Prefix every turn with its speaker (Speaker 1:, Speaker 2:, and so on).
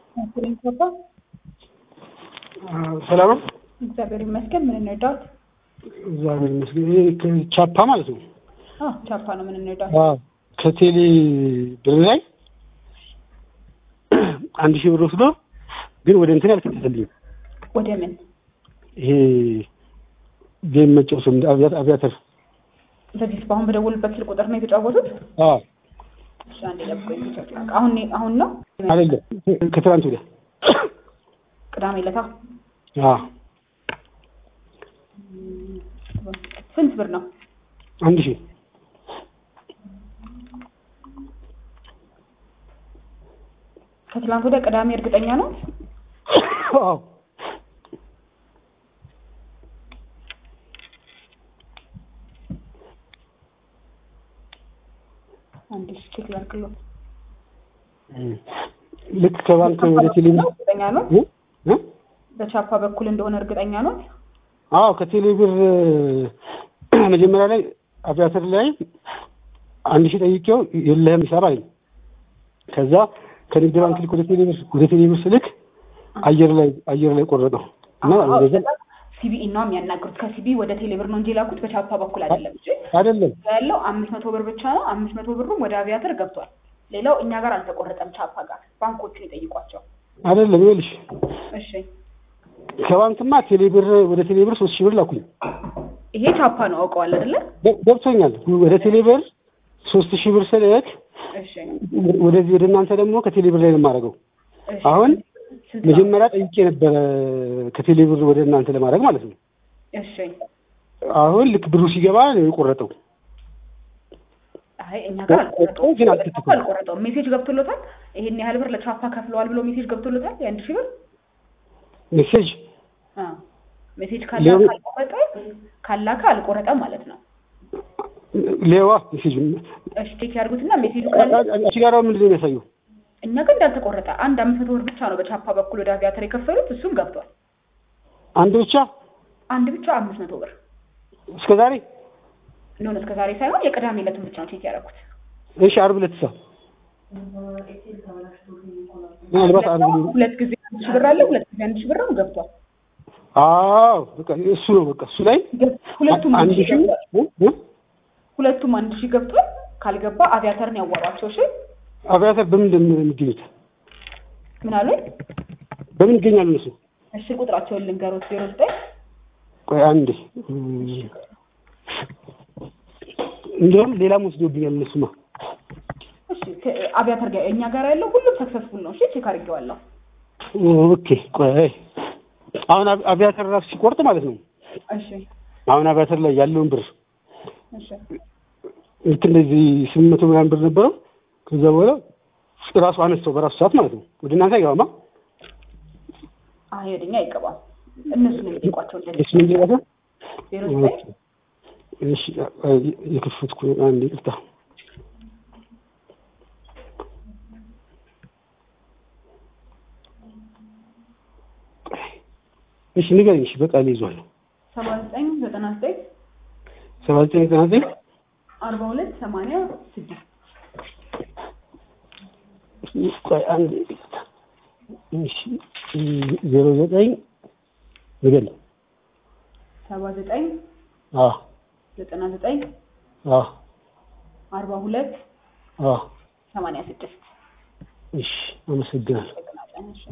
Speaker 1: ሰላም ነው።
Speaker 2: እግዚአብሔር ይመስገን። ምን እንርዳት?
Speaker 1: እግዚአብሔር ይመስገን። ይሄ ከቻፓ ማለት ነው።
Speaker 2: አዎ ቻፓ ነው። ምን እንርዳት?
Speaker 1: አዎ ከቴሌ ብር ላይ አንድ ሺህ ብር ወስዶ ግን ወደ እንትን ያልከተተልኝም
Speaker 2: ወደ ምን
Speaker 1: ይሄ ጌም መጫወት እንደ አብያት አብያተር
Speaker 2: በዚህ በአሁን በደወሉበት ስልክ ቁጥር ነው የተጫወቱት?
Speaker 1: አዎ
Speaker 2: እሺ፣ አንዴ ጠብቆኝ ቼክ ላድርግ። አሁን አሁን ነው
Speaker 1: አይደለም ከትናንት ወዲያ
Speaker 2: ቅዳሜ ዕለታ
Speaker 1: አዎ
Speaker 2: ስንት ብር ነው?
Speaker 1: አንድ ሺህ
Speaker 2: ከትላንት ወዲያ ቅዳሜ እርግጠኛ ነው?
Speaker 1: አዎ
Speaker 2: አንዴ ቼክ ላድርግልዎት።
Speaker 1: ልክ ከባንክ ወደ ቴሌ ብር
Speaker 2: እርግጠኛ ነው?
Speaker 1: እ? እ?
Speaker 2: በቻፓ በኩል እንደሆነ እርግጠኛ ነው?
Speaker 1: አዎ ከቴሌ ብር መጀመሪያ ላይ አቪያተር ላይ አንድ ሺህ ጠይቄው የለህም ሂሳብ አለኝ። ከዛ ከንግድ ባንክ ልክ ወደ ቴሌ ብር ወደ ቴሌ ብር ስልክ አየር ላይ አየር ላይ ቆረጠው እና
Speaker 2: አዎ፣
Speaker 1: እንደዛ
Speaker 2: ሲቢኢ ነው የሚያናግሩት። ከሲቢ ወደ ቴሌብር ነው እንጂ የላኩት በቻፓ በኩል አይደለም እንጂ
Speaker 1: አይደለም
Speaker 2: ያለው አምስት መቶ ብር ብቻ ነው። አምስት መቶ ብሩም ወደ አቪያተር ገብቷል። ሌላው እኛ ጋር አልተቆረጠም። ቻፓ ጋር ባንኮቹን ይጠይቋቸው።
Speaker 1: አይደለም ይኸውልሽ
Speaker 2: እሺ
Speaker 1: ከባንክማ ቴሌ ብር ወደ ቴሌ ብር ሶስት ሺህ ብር ላኩኝ
Speaker 2: ይሄ ቻፓ ነው አውቀዋል አይደለ?
Speaker 1: ገ- ገብቶኛል ወደ ቴሌ ብር ሶስት ሺህ ብር ስልክ
Speaker 2: እሺ
Speaker 1: ወደዚህ ወደ እናንተ ደግሞ ከቴሌ ብር ላይ ነው የማደርገው
Speaker 2: እሺ።
Speaker 1: አሁን
Speaker 2: ስንት ነው?
Speaker 1: መጀመሪያ ጠይቄ ነበረ ከቴሌ ብር ወደ እናንተ ለማድረግ ማለት ነው
Speaker 2: እሺ
Speaker 1: አሁን ልክ ብሩ ሲገባ ነው የቆረጠው
Speaker 2: አይ እኛ ጋር አልቆረጠውም።
Speaker 1: ግን አልተከተለም።
Speaker 2: ቻፓ አልቆረጠውም። ሜሴጅ ገብቶሎታል። ይሄን ያህል ብር ለቻፓ ከፍለዋል ብሎ ሜሴጅ ገብቶሎታል። የአንድ ሺህ ብር
Speaker 1: ሜሴጅ
Speaker 2: አ ሜሴጅ ካላከ
Speaker 1: ሌሎች-
Speaker 2: አልቆረጠ ካላከ አልቆረጠ ማለት ነው።
Speaker 1: ሌዋ ሜሴጅ
Speaker 2: እሺ ቼክ ያድርጉትና ሜሴጁ ካለ
Speaker 1: አንቺ ጋር ምንድን ነው የሚያሳየው
Speaker 2: እኛ ግን እንዳልተቆረጠ አንድ አምስት መቶ ብር ብቻ ነው በቻፓ በኩል ወደ አቪያተር የከፈሉት። እሱም ገብቷል።
Speaker 1: አንድ ብቻ
Speaker 2: አንድ ብቻ አምስት መቶ ብር
Speaker 1: እስከ ዛሬ
Speaker 2: እንደሆነ እስከ ዛሬ ሳይሆን የቅዳሜ ዕለቱን ብቻ ነው ቼክ ያደረኩት።
Speaker 1: እሺ አርብ ዕለት ሳ ምናልባት አርብ ዕለት
Speaker 2: ሁለት ጊዜ አንድ ሺህ ብር አለ፣ ሁለት ጊዜ አንድ ሺህ ብር ነው ገብቷል።
Speaker 1: አዎ በቃ እሱ ነው በቃ እሱ ላይ
Speaker 2: ሁለቱም አንድ
Speaker 1: አንድ
Speaker 2: ሺህ
Speaker 1: ሺህ
Speaker 2: ገብቷል።
Speaker 1: እ? እ?
Speaker 2: ሁለቱም አንድ ሺህ ገብቷል። ካልገባ አቪያተርን ያዋሯቸው። እሺ
Speaker 1: አቪያተር በምንድን ነው የሚገኙት
Speaker 2: ምን አሉ?
Speaker 1: በምን ይገኛሉ እነሱ
Speaker 2: እሺ ቁጥራቸውን ልንገሮት ዜሮ ዘጠኝ
Speaker 1: ቆይ አንዴ እንዲሁም ሌላም ወስዶብኛል እነሱማ
Speaker 2: እሺ ከ- አቪያተር ጋር እኛ ጋር ያለው ሁሉም ሰክሰስፉል ነው። እሺ ቼክ አድርጌዋለሁ።
Speaker 1: ኦኬ ቆይ አሁን አቪ- አቪያተር ራሱ ሲቆርጥ ማለት ነው
Speaker 2: እሺ
Speaker 1: አሁን አቪያተር ላይ ያለውን ብር
Speaker 2: እሺ
Speaker 1: ልክ እንደዚህ ስምንት መቶ ምናምን ብር ነበረው ከዛ በኋላ ራሱ አነስተው በራሱ ሰዓት ማለት ነው ወደ እናንተ አይገባማ
Speaker 2: አይ ወደኛ አይገባም። እነሱ ነው የሚጠይቋቸው እንደዚህ
Speaker 1: እሱ ምን ይላል
Speaker 2: ዜሮ ዘጠኝ
Speaker 1: እሺ የከፈትኩ አንድ ይቅርታ እሺ ንገረኝ እሺ በቃ ይዟል
Speaker 2: ሰባ ዘጠኝ ዘጠና ዘጠኝ
Speaker 1: ሰባ ዘጠኝ ዘጠና ዘጠኝ
Speaker 2: አርባ ሁለት ሰማንያ ስድስት
Speaker 1: ቆይ አንድ ይቅርታ እሺ ዜሮ ዘጠኝ ንገረኝ
Speaker 2: ሰባ ዘጠኝ
Speaker 1: አዎ
Speaker 2: ዘጠና ዘጠኝ
Speaker 1: አዎ
Speaker 2: አርባ ሁለት
Speaker 1: አዎ
Speaker 2: ሰማንያ ስድስት
Speaker 1: እሺ አመሰግናለሁ
Speaker 2: እሺ